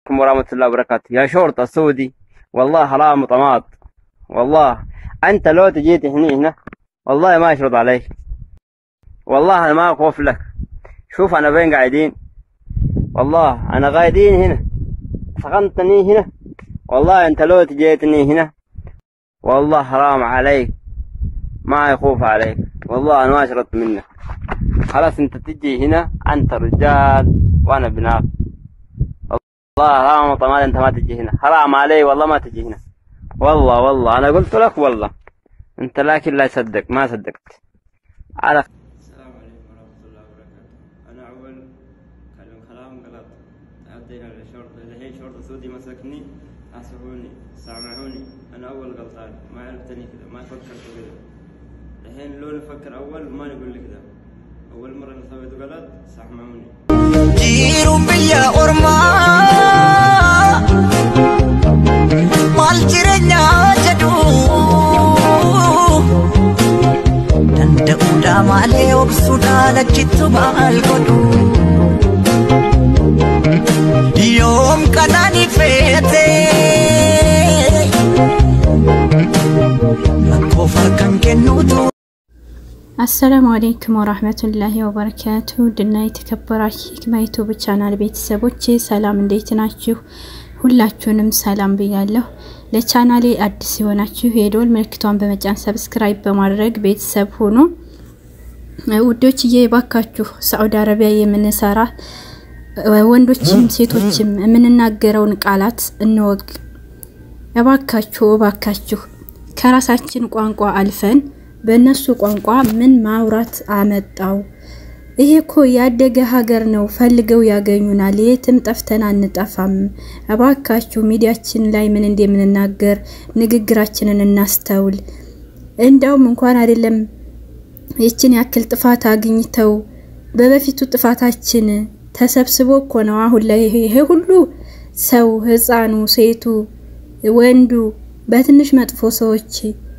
عليكم ورحمة الله وبركاته يا شرطة سعودي والله حرام وطماط والله أنت لو تجيت هنا هنا والله ما أشرط عليك والله أنا ما أخوف لك شوف أنا فين قاعدين والله أنا قاعدين هنا سخنتني هنا والله أنت لو تجيتني هنا والله حرام عليك ما يخوف عليك والله أنا ما أشرط منك خلاص أنت تجي هنا أنت رجال وأنا بنات والله حرام وطماط أنت ما تجي هنا حرام علي والله ما تجي هنا والله والله أنا قلت لك والله أنت لكن لا يصدق ما صدقت على السلام عليكم ورحمة الله وبركاته أنا أول كلام كلام غلط عدينا للشرطة الحين شرطة سعودي مسكني أسمعوني سامعوني أنا أول غلطان ما عرفتني كذا ما فكرت كذا الحين لو نفكر أول ما نقول لك كذا أول مرة أنا سويت غلط سامعوني jiru biyya ormaa maal jireenyaa jedhu danda'uudha malee obsuudhaan achittu maal godhu yoom kanaan ifeete rakkoof kan kennuutu አሰላሙ አሌይኩም ወራህመቱላሂ ወበረካቱ ድና የተከበራችሁ ሂክማ ዩቱብ ቻናል ቤተሰቦቼ ሰላም እንዴት ናችሁ? ሁላችሁንም ሰላም ብያለሁ። ለቻናሌ አዲስ የሆናችሁ የደወል ምልክቷን በመጫን ሰብስክራይብ በማድረግ ቤተሰብ ሁኑ። ውዶችዬ ባካችሁ ሳዑዲ አረቢያ የምንሰራ ወንዶችም ሴቶችም የምንናገረውን ቃላት እንወቅ። እባካችሁ እባካችሁ ከራሳችን ቋንቋ አልፈን በእነሱ ቋንቋ ምን ማውራት አመጣው? ይሄ እኮ ያደገ ሀገር ነው። ፈልገው ያገኙናል። የትም ጠፍተን አንጠፋም። እባካችሁ ሚዲያችን ላይ ምን እንደምንናገር ንግግራችንን እናስተውል። እንደውም እንኳን አይደለም ይችን ያክል ጥፋት አግኝተው በበፊቱ ጥፋታችን ተሰብስቦ እኮ ነው አሁን ላይ ይሄ ሁሉ ሰው ህፃኑ፣ ሴቱ፣ ወንዱ በትንሽ መጥፎ ሰዎች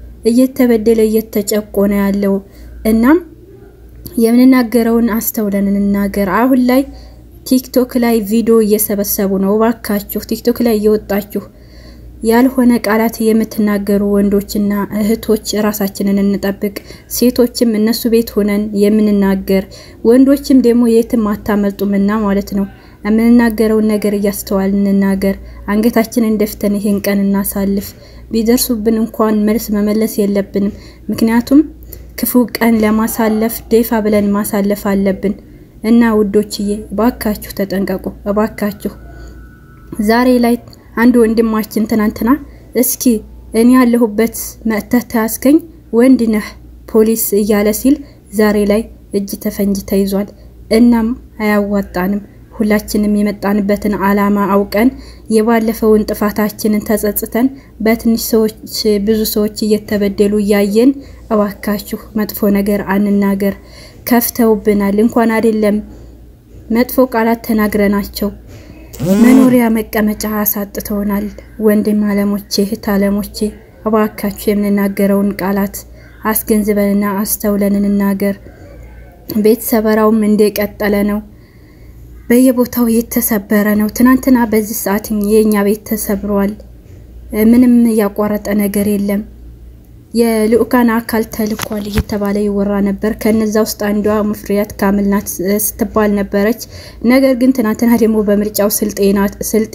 እየተበደለ እየተጨቆነ ያለው። እናም የምንናገረውን አስተውለን እንናገር። አሁን ላይ ቲክቶክ ላይ ቪዲዮ እየሰበሰቡ ነው። እባካችሁ ቲክቶክ ላይ እየወጣችሁ ያልሆነ ቃላት የምትናገሩ ወንዶችና እህቶች ራሳችንን እንጠብቅ። ሴቶችም እነሱ ቤት ሆነን የምንናገር ወንዶችም ደግሞ የትም አታመልጡምና ማለት ነው። የምንናገረውን ነገር እያስተዋል እንናገር። አንገታችንን ደፍተን ይሄን ቀን እናሳልፍ። ቢደርሱብን እንኳን መልስ መመለስ የለብንም። ምክንያቱም ክፉ ቀን ለማሳለፍ ደፋ ብለን ማሳለፍ አለብን እና ውዶችዬ እባካችሁ ተጠንቀቁ። እባካችሁ ዛሬ ላይ አንድ ወንድማችን ትናንትና እስኪ እኔ ያለሁበት መጥተህ ተያዝከኝ ወንድ ነህ ፖሊስ እያለ ሲል ዛሬ ላይ እጅ ተፈንጅ ተይዟል። እናም አያዋጣንም። ሁላችንም የመጣንበትን ዓላማ አውቀን የባለፈውን ጥፋታችንን ተጸጽተን በትንሽ ሰዎች ብዙ ሰዎች እየተበደሉ እያየን እባካችሁ መጥፎ ነገር አንናገር። ከፍተውብናል። እንኳን አይደለም መጥፎ ቃላት ተናግረናቸው መኖሪያ መቀመጫ አሳጥተውናል። ወንድም አለሞቼ እህት አለሞቼ እባካችሁ የምንናገረውን ቃላት አስገንዝበንና አስተውለን እንናገር። ቤት ሰበራውም እንደቀጠለ ነው። በየቦታው የተሰበረ ነው። ትናንትና በዚህ ሰዓት የኛ ቤት ተሰብሯል። ምንም ያቋረጠ ነገር የለም። የልኡካን አካል ተልኳል እየተባለ ይወራ ነበር። ከነዛ ውስጥ አንዷ ሙፍሪያት ካምል ናት ስትባል ነበረች። ነገር ግን ትናንትና ደግሞ በምርጫው ስልጤ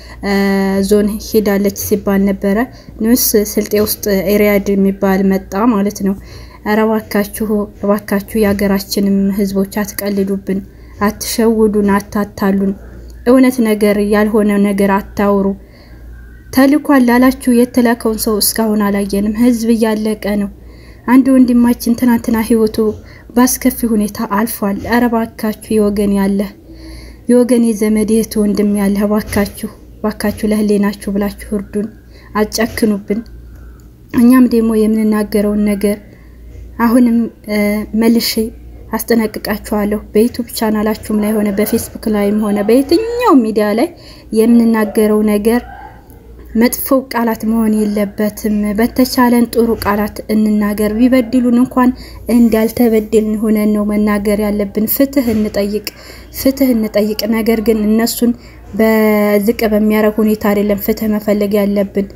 ዞን ሄዳለች ሲባል ነበረ። ንስ ስልጤ ውስጥ ኤሪያድ የሚባል መጣ ማለት ነው። ኧረ እባካችሁ እባካችሁ የሀገራችንም ህዝቦች አትቀልዱብን፣ አትሸውዱን፣ አታታሉን። እውነት ነገር ያልሆነ ነገር አታውሩ። ተልኳል ላላችሁ የተላከውን ሰው እስካሁን አላየንም። ህዝብ እያለቀ ነው። አንድ ወንድማችን ትናንትና ህይወቱ በአስከፊ ሁኔታ አልፏል። ኧረ ባካችሁ የወገን ያለ የወገን የዘመድ የት ወንድም ያለ ባካችሁ ባካችሁ ለህሌናችሁ ብላችሁ እርዱን፣ አጨክኑብን። እኛም ደግሞ የምንናገረውን ነገር አሁንም መልሼ አስጠነቅቃችኋለሁ። በዩቱብ ቻናላችሁም ላይ ሆነ በፌስቡክ ላይም ሆነ በየትኛው ሚዲያ ላይ የምንናገረው ነገር መጥፎ ቃላት መሆን የለበትም። በተቻለን ጥሩ ቃላት እንናገር። ቢበድሉን እንኳን እንዳልተበደልን ሆነን ነው መናገር ያለብን። ፍትህ እንጠይቅ፣ ፍትህ እንጠይቅ። ነገር ግን እነሱን በዝቅ በሚያደርግ ሁኔታ አይደለም ፍትህ መፈለግ ያለብን።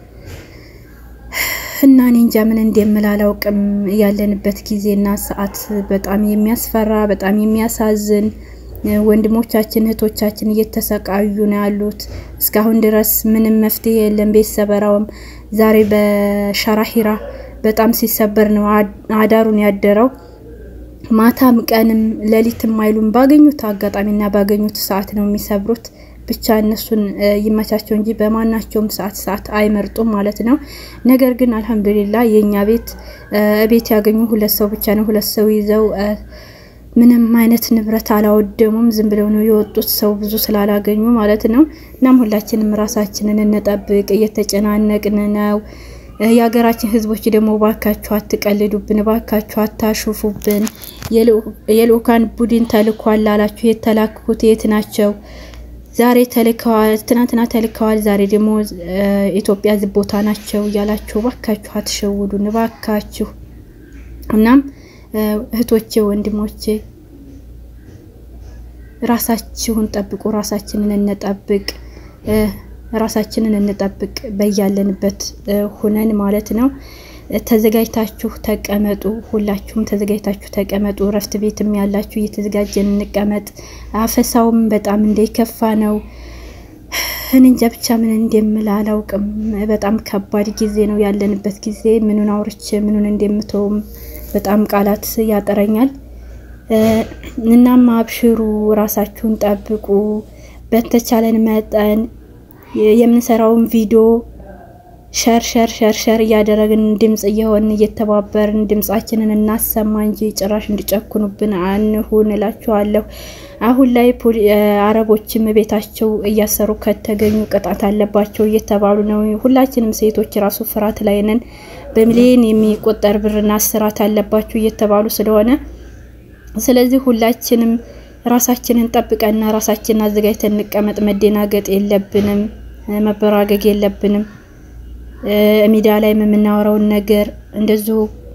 እና እኔ እንጃ ምን እንደምል አላውቅም። ያለንበት ጊዜና ሰዓት በጣም የሚያስፈራ በጣም የሚያሳዝን ወንድሞቻችን እህቶቻችን እየተሰቃዩ ነው ያሉት። እስካሁን ድረስ ምንም መፍትሄ የለም። ቤት ሰበራውም ዛሬ በሸራሂራ በጣም ሲሰበር ነው አዳሩን ያደረው። ማታም ቀንም ሌሊትም አይሉም። ባገኙት አጋጣሚና ባገኙት ሰዓት ነው የሚሰብሩት። ብቻ እነሱን ይመቻቸው እንጂ በማናቸውም ሰዓት ሰዓት አይመርጡም ማለት ነው። ነገር ግን አልሐምዱሊላ የእኛ ቤት ቤት ያገኙ ሁለት ሰው ብቻ ነው። ሁለት ሰው ይዘው ምንም አይነት ንብረት አላወደሙም። ዝም ብለው ነው የወጡት ሰው ብዙ ስላላገኙ ማለት ነው። እናም ሁላችንም ራሳችንን እንጠብቅ። እየተጨናነቅን ነው። የሀገራችን ሕዝቦች ደግሞ ባካችሁ አትቀልዱብን፣ ባካችሁ አታሹፉብን። የልኡካን ቡድን ተልኳል ላላችሁ የተላኩት የት ናቸው? ዛሬ ተልከዋል፣ ትናንትና ተልከዋል፣ ዛሬ ደግሞ ኢትዮጵያ ዝቦታ ቦታ ናቸው እያላችሁ ባካችሁ አትሸውዱን ባካችሁ። እናም እህቶቼ ወንድሞቼ ራሳችሁን ጠብቁ፣ ራሳችንን እንጠብቅ፣ ራሳችንን እንጠብቅ በያለንበት ሁነን ማለት ነው። ተዘጋጅታችሁ ተቀመጡ። ሁላችሁም ተዘጋጅታችሁ ተቀመጡ። እረፍት ቤትም ያላችሁ እየተዘጋጀን እንቀመጥ። አፈሳውም በጣም እንደከፋ ነው። እንጃ ብቻ ምን እንደምል አላውቅም። በጣም ከባድ ጊዜ ነው ያለንበት ጊዜ። ምኑን አውርቼ ምኑን እንደምተውም በጣም ቃላት ያጠረኛል። እናም አብሽሩ፣ ራሳችሁን ጠብቁ። በተቻለን መጠን የምንሰራውን ቪዲዮ ሸር ሸር ሸር ሸር እያደረግን ድምጽ እየሆንን እየተባበርን ድምጻችንን እናሰማ እንጂ ጭራሽ እንዲጨኩኑብን አንሁን እላችኋለሁ። አሁን ላይ አረቦችም ቤታቸው እያሰሩ ከተገኙ ቅጣት አለባቸው እየተባሉ ነው። ሁላችንም ሴቶች ራሱ ፍርሃት ላይ ነን። በሚሊዮን የሚቆጠር ብርና እስራት አለባችሁ እየተባሉ ስለሆነ ስለዚህ ሁላችንም ራሳችንን ጠብቀንና ራሳችንን አዘጋጅተን እንቀመጥ። መደናገጥ የለብንም፣ መበራገግ የለብንም። ሚዲያ ላይ የምናወራውን ነገር እንደዚሁ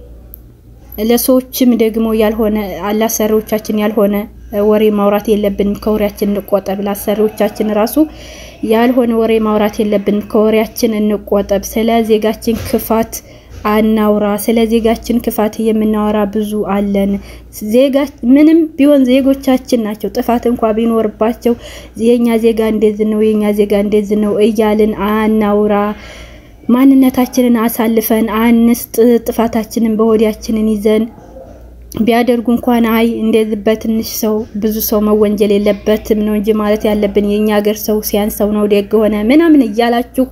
ለሰዎችም ደግሞ ያልሆነ ለአሰሪዎቻችን ያልሆነ ወሬ ማውራት የለብንም። ከወሬያችን እንቆጠብ። ለአሰሪዎቻችን ራሱ ያልሆነ ወሬ ማውራት የለብንም። ከወሬያችን እንቆጠብ። ስለ ዜጋችን ክፋት አናውራ። ስለ ዜጋችን ክፋት የምናወራ ብዙ አለን። ዜጋ ምንም ቢሆን ዜጎቻችን ናቸው። ጥፋት እንኳ ቢኖርባቸው የኛ ዜጋ እንደዚህ ነው፣ የኛ ዜጋ እንደዚህ ነው እያልን አናውራ። ማንነታችንን አሳልፈን አንስጥ። ጥፋታችንን በሆዲያችንን ይዘን ቢያደርጉ እንኳን አይ እንደዚህ በትንሽ ሰው ብዙ ሰው መወንጀል የለበትም ነው እንጂ ማለት ያለብን የኛ ሀገር ሰው ሲያንሰው ነው ደግ ሆነ ምናምን እያላችሁ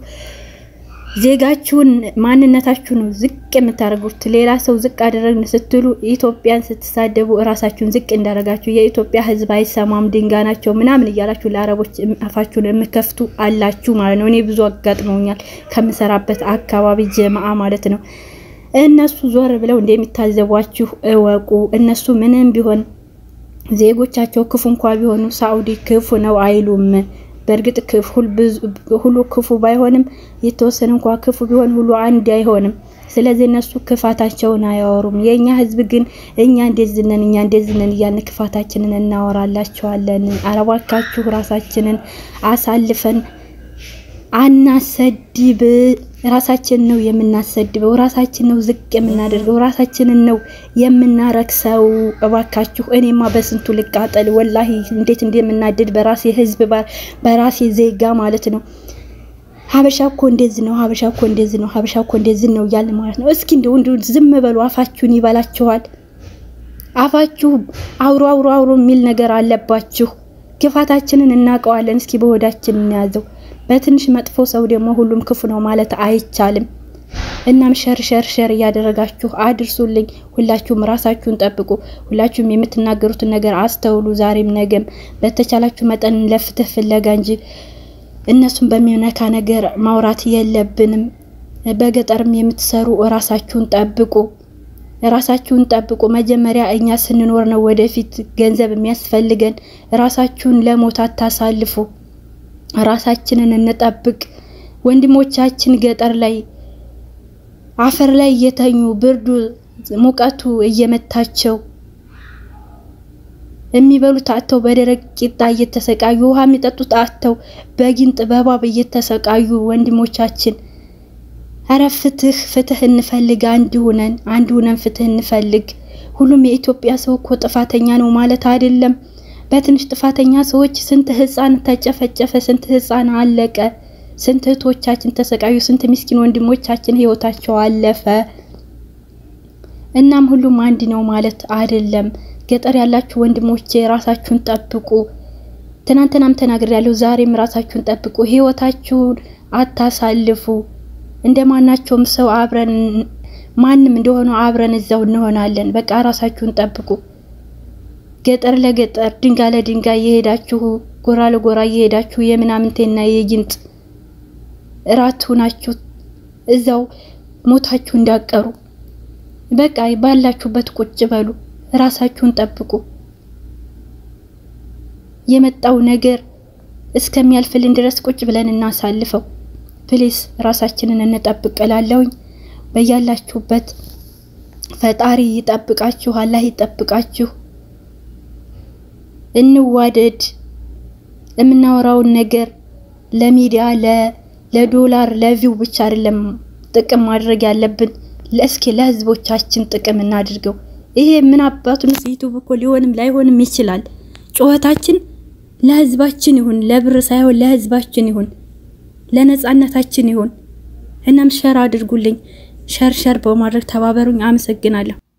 ዜጋችሁን ማንነታችሁ ነው ዝቅ የምታደርጉት። ሌላ ሰው ዝቅ አደረግን ስትሉ ኢትዮጵያን ስትሳደቡ እራሳችሁን ዝቅ እንዳደረጋችሁ የኢትዮጵያ ሕዝብ አይሰማም ድንጋይ ናቸው ምናምን እያላችሁ ለአረቦች አፋችሁን የምከፍቱ አላችሁ ማለት ነው። እኔ ብዙ አጋጥመውኛል ከምሰራበት አካባቢ ጀማአ ማለት ነው። እነሱ ዞር ብለው እንደሚታዘቧችሁ እወቁ። እነሱ ምንም ቢሆን ዜጎቻቸው ክፉ እንኳ ቢሆኑ ሳኡዲ ክፉ ነው አይሉም። በእርግጥ ሁሉ ክፉ ባይሆንም የተወሰነ እንኳ ክፉ ቢሆን ሁሉ አንድ አይሆንም። ስለዚህ እነሱ ክፋታቸውን አያወሩም። የእኛ ህዝብ ግን እኛ እንደዚህ ነን እኛ እንደዚህ ነን እያልን ክፋታችንን እናወራላቸዋለን። አረባካችሁ ራሳችንን አሳልፈን አናሰድብ። ራሳችን ነው የምናሰድበው፣ ራሳችን ነው ዝቅ የምናደርገው፣ ራሳችንን ነው የምናረክሰው። እባካችሁ እኔማ በስንቱ ልቃጠል ወላሂ፣ እንዴት እንደምናደድ በራሴ ህዝብ በራሴ ዜጋ ማለት ነው። ሀበሻ እኮ እንደዚህ ነው፣ ሀበሻ እኮ እንደዚህ ነው፣ ሀበሻ እኮ እንደዚህ ነው እያለ ማለት ነው። እስኪ እንደው እንደው ዝም በሉ፣ አፋችሁን ይበላችኋል። አፋችሁ አውሮ አውሮ አውሮ የሚል ነገር አለባችሁ። ክፋታችንን እናውቀዋለን። እስኪ በሆዳችን እንያዘው። በትንሽ መጥፎ ሰው ደግሞ ሁሉም ክፉ ነው ማለት አይቻልም። እናም ሸር ሸር ሸር እያደረጋችሁ አድርሱልኝ። ሁላችሁም ራሳችሁን ጠብቁ። ሁላችሁም የምትናገሩትን ነገር አስተውሉ። ዛሬም ነገም በተቻላችሁ መጠን ለፍትህ ፍለጋ እንጂ እነሱን በሚነካ ነገር ማውራት የለብንም። በገጠርም የምትሰሩ ራሳችሁን ጠብቁ። ራሳችሁን ጠብቁ። መጀመሪያ እኛ ስንኖር ነው ወደፊት ገንዘብ የሚያስፈልገን። ራሳችሁን ለሞት አታሳልፉ። ራሳችንን እንጠብቅ። ወንድሞቻችን ገጠር ላይ አፈር ላይ እየተኙ ብርዱ ሙቀቱ እየመታቸው የሚበሉት አጥተው በደረቅ ቂጣ እየተሰቃዩ ውሃ የሚጠጡት አጥተው በጊንጥ በባብ እየተሰቃዩ ወንድሞቻችን፣ እረ ፍትህ ፍትህ እንፈልግ። አንድ ሁነን አንድ ሁነን ፍትህ እንፈልግ። ሁሉም የኢትዮጵያ ሰው እኮ ጥፋተኛ ነው ማለት አይደለም። በትንሽ ጥፋተኛ ሰዎች ስንት ህፃን ተጨፈጨፈ፣ ስንት ህፃን አለቀ፣ ስንት እህቶቻችን ተሰቃዩ፣ ስንት ምስኪን ወንድሞቻችን ህይወታቸው አለፈ። እናም ሁሉም አንድ ነው ማለት አይደለም። ገጠር ያላችሁ ወንድሞቼ ራሳችሁን ጠብቁ። ትናንትናም ተናግሬያለሁ፣ ዛሬም ራሳችሁን ጠብቁ። ህይወታችሁን አታሳልፉ። እንደ ማናቸውም ሰው አብረን ማንም እንደሆነ አብረን እዛው እንሆናለን። በቃ ራሳችሁን ጠብቁ። ገጠር ለገጠር ድንጋይ ለድንጋይ እየሄዳችሁ ጎራ ለጎራ እየሄዳችሁ የምናምንቴና የጊንጥ እራት ሁናችሁ እዛው ሞታችሁ እንዳቀሩ በቃ ባላችሁበት ቁጭ በሉ። ራሳችሁን ጠብቁ። የመጣው ነገር እስከሚያልፍልን ድረስ ቁጭ ብለን እናሳልፈው። ፕሊስ ራሳችንን እንጠብቅ እላለሁኝ። በያላችሁበት ፈጣሪ ይጠብቃችሁ፣ አላህ ይጠብቃችሁ። እንዋደድ። የምናወራውን ነገር ለሚዲያ ለዶላር ለቪው ብቻ አይደለም ጥቅም ማድረግ ያለብን ለእስኪ ለህዝቦቻችን ጥቅም እናድርገው። ይሄ ምን አባቱን ዩቱብ እኮ ሊሆንም ላይሆንም ይችላል። ጩኸታችን ለህዝባችን ይሁን፣ ለብር ሳይሆን ለህዝባችን ይሁን፣ ለነጻነታችን ይሁን። እናም ሸር አድርጉልኝ። ሸር ሸር በማድረግ ተባበሩኝ። አመሰግናለሁ።